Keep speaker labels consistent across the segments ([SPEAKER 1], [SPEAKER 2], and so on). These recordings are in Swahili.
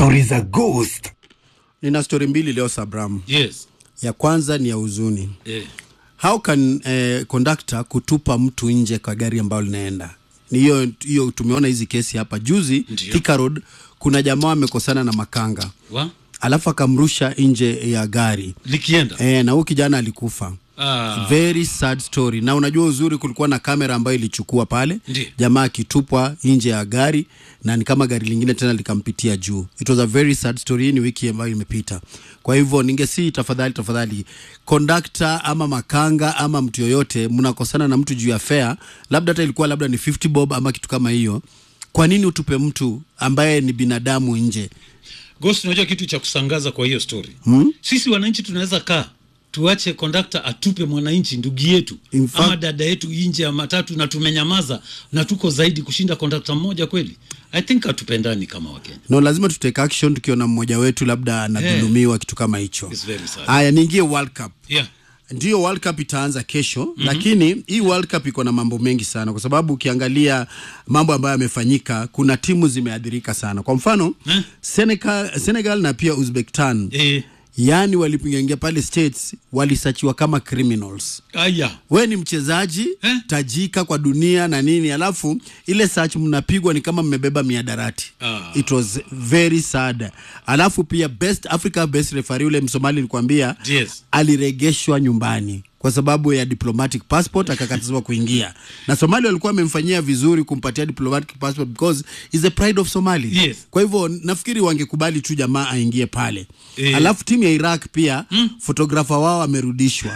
[SPEAKER 1] Stori za Ghost.
[SPEAKER 2] Nina stori mbili leo Sabram.
[SPEAKER 3] Yes.
[SPEAKER 2] Ya kwanza ni ya huzuni.
[SPEAKER 3] Eh.
[SPEAKER 2] How can eh, conductor kutupa mtu nje kwa gari ambalo linaenda? Ni hiyo hiyo, tumeona hizi kesi hapa juzi
[SPEAKER 3] Ndiyo.
[SPEAKER 2] Thika Road, kuna jamaa wamekosana na makanga
[SPEAKER 3] Wa?
[SPEAKER 2] alafu akamrusha nje ya gari
[SPEAKER 3] Likienda.
[SPEAKER 2] eh, na huyu kijana alikufa.
[SPEAKER 3] Ah.
[SPEAKER 2] Very sad story. Na unajua uzuri, kulikuwa na kamera ambayo ilichukua pale
[SPEAKER 3] Ndiyo.
[SPEAKER 2] jamaa akitupwa nje ya gari na ni kama gari lingine tena likampitia juu. It was a very sad story. Hii ni wiki ambayo imepita. Kwa hivyo ningesi, tafadhali tafadhali, kondakta ama makanga ama mtu yoyote, mnakosana na mtu juu ya fare, labda hata ilikuwa labda ni 50 bob ama kitu kama hiyo, kwa nini utupe mtu ambaye ni binadamu nje?
[SPEAKER 3] Ghost, unajua kitu cha kusangaza kwa hiyo story hmm? Sisi wananchi tunaweza kaa tuache kondakta atupe mwananchi ndugu yetu
[SPEAKER 2] In fact-
[SPEAKER 3] ama dada yetu nje ya matatu na tumenyamaza na tuko zaidi kushinda kondakta mmoja kweli? I think hatupendani kama Wakenya.
[SPEAKER 2] No, lazima tutake action tukiona mmoja wetu labda anadhulumiwa kitu kama hicho.
[SPEAKER 3] It's very sad.
[SPEAKER 2] Haya, niingie World Cup.
[SPEAKER 3] Yeah.
[SPEAKER 2] Ndiyo, World Cup itaanza kesho mm-hmm. Lakini hii World Cup iko na mambo mengi sana, kwa sababu ukiangalia mambo ambayo yamefanyika, kuna timu zimeathirika sana. Kwa mfano
[SPEAKER 3] Eh?
[SPEAKER 2] Senegal, Senegal na pia Uzbekistan
[SPEAKER 3] Eh,
[SPEAKER 2] yaani walipoingia pale States walisachiwa kama criminals.
[SPEAKER 3] aya.
[SPEAKER 2] We ni mchezaji
[SPEAKER 3] Eh?
[SPEAKER 2] tajika kwa dunia na nini, alafu ile search mnapigwa ni kama mmebeba miadarati.
[SPEAKER 3] Ah.
[SPEAKER 2] It was very sad. Alafu pia best Africa best referee ule Msomali nilikwambia
[SPEAKER 3] Yes.
[SPEAKER 2] aliregeshwa nyumbani kwa sababu ya diplomatic passport akakatazwa kuingia, na Somali walikuwa wamemfanyia vizuri kumpatia diplomatic passport because is the pride of Somali.
[SPEAKER 3] Yes.
[SPEAKER 2] Kwa hivyo nafikiri wangekubali tu jamaa aingie pale
[SPEAKER 3] Eh.
[SPEAKER 2] alafu timu ya Iraq pia mm. fotografa wao amerudishwa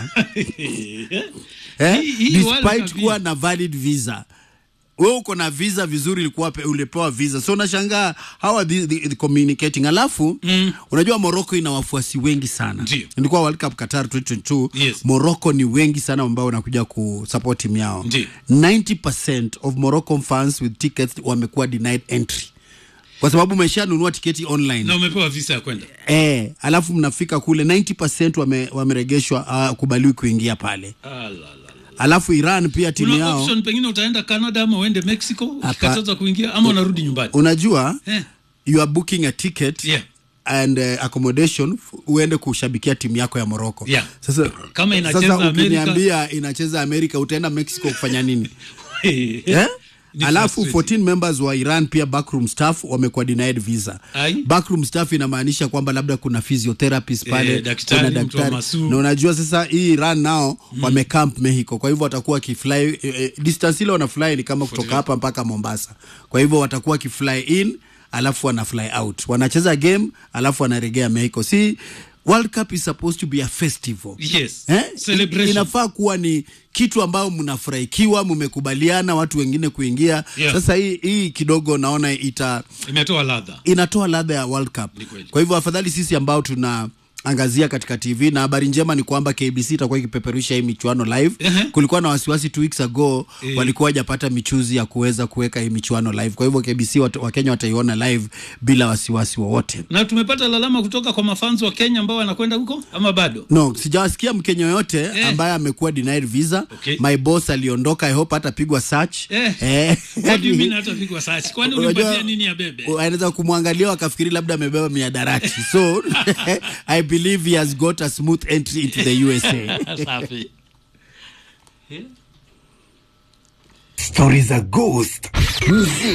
[SPEAKER 2] eh?
[SPEAKER 3] Hii- hii World
[SPEAKER 2] despite
[SPEAKER 3] Cup
[SPEAKER 2] kuwa
[SPEAKER 3] hii.
[SPEAKER 2] na valid visa we uko na visa vizuri ilikuwa pe- ulipewa visa so unashangaa how are the, the, the communicating alafu mm. unajua morocco ina wafuasi wengi sana
[SPEAKER 3] Ndiyo.
[SPEAKER 2] ilikuwa world cup qatar 2022
[SPEAKER 3] Yes.
[SPEAKER 2] morocco ni wengi sana ambao wanakuja kusupport timu yao
[SPEAKER 3] Ndiyo.
[SPEAKER 2] 90% of moroccan fans with tickets wamekuwa denied entry kwa sababu umeshanunua tiketi online
[SPEAKER 3] Na umepewa visa ya kwenda.
[SPEAKER 2] Eh, alafu mnafika kule 90% wame, wameregeshwa hawakubaliwi kuingia pale.
[SPEAKER 3] Ah, la, la, la.
[SPEAKER 2] Alafu Iran pia timu
[SPEAKER 3] Kuna
[SPEAKER 2] yao
[SPEAKER 3] option pengine utaenda Canada ama uende Mexico ukikataza kuingia ama unarudi nyumbani.
[SPEAKER 2] unajua
[SPEAKER 3] Eh.
[SPEAKER 2] you are booking a ticket
[SPEAKER 3] Yeah.
[SPEAKER 2] and uh, accommodation f- uende kushabikia timu yako ya Morocco.
[SPEAKER 3] Yeah.
[SPEAKER 2] Sasa
[SPEAKER 3] Kama inacheza
[SPEAKER 2] sasa
[SPEAKER 3] Amerika-
[SPEAKER 2] ukiniambia inacheza Amerika utaenda Mexico kufanya nini? eh?
[SPEAKER 3] Ni
[SPEAKER 2] Alafu
[SPEAKER 3] frustrating.
[SPEAKER 2] 14 members wa Iran pia backroom staff wamekuwa denied visa.
[SPEAKER 3] Ai.
[SPEAKER 2] Backroom staff inamaanisha kwamba labda kuna physiotherapist pale,
[SPEAKER 3] Eh, daktari,
[SPEAKER 2] kuna
[SPEAKER 3] mtu wa masu.
[SPEAKER 2] Na unajua sasa hii Iran nao mm. wamecamp Mexico. Kwa hivyo watakuwa wakifly eh, eh, distance ile wanafly ni kama kutoka hapa mpaka Mombasa. Kwa hivyo watakuwa wakifly in alafu wana fly out. Wanacheza game alafu wanaregea Mexico. Si World Cup is supposed to be a festival.
[SPEAKER 3] Yes.
[SPEAKER 2] Eh?
[SPEAKER 3] Celebration.
[SPEAKER 2] Inafaa kuwa ni kitu ambayo mnafurahikiwa, mmekubaliana watu wengine kuingia.
[SPEAKER 3] Yeah.
[SPEAKER 2] Sasa hii, hii kidogo naona ita
[SPEAKER 3] Imetoa ladha.
[SPEAKER 2] inatoa ladha ya World Cup.
[SPEAKER 3] Ni kweli.
[SPEAKER 2] Kwa hivyo afadhali sisi ambao tuna angazia katika TV na habari njema ni kwamba KBC itakuwa ikipeperusha hii michuano live.
[SPEAKER 3] Ehe.
[SPEAKER 2] Kulikuwa na wasiwasi two weeks ago
[SPEAKER 3] Eh.
[SPEAKER 2] walikuwa hajapata michuzi ya kuweza kuweka hii michuano live. Kwa hivyo KBC wat, Wakenya wataiona live bila wasiwasi wowote.
[SPEAKER 3] Na tumepata lalama kutoka kwa mafans wa Kenya ambao wanakwenda huko ama bado?
[SPEAKER 2] No, sijawasikia Mkenya yoyote
[SPEAKER 3] Eh.
[SPEAKER 2] ambaye amekuwa denied visa.
[SPEAKER 3] Okay.
[SPEAKER 2] My boss aliondoka, I hope hatapigwa search.
[SPEAKER 3] Eh.
[SPEAKER 2] Eh.
[SPEAKER 3] What do you mean hatapigwa search? Kwani
[SPEAKER 2] Unajua,
[SPEAKER 3] ulimpatia nini ya bebe?
[SPEAKER 2] anaweza kumwangalia wakafikiri labda amebeba miadarati so i believe he has got a smooth entry into the usa
[SPEAKER 3] Safi.
[SPEAKER 1] Stori za Ghost. Muziki.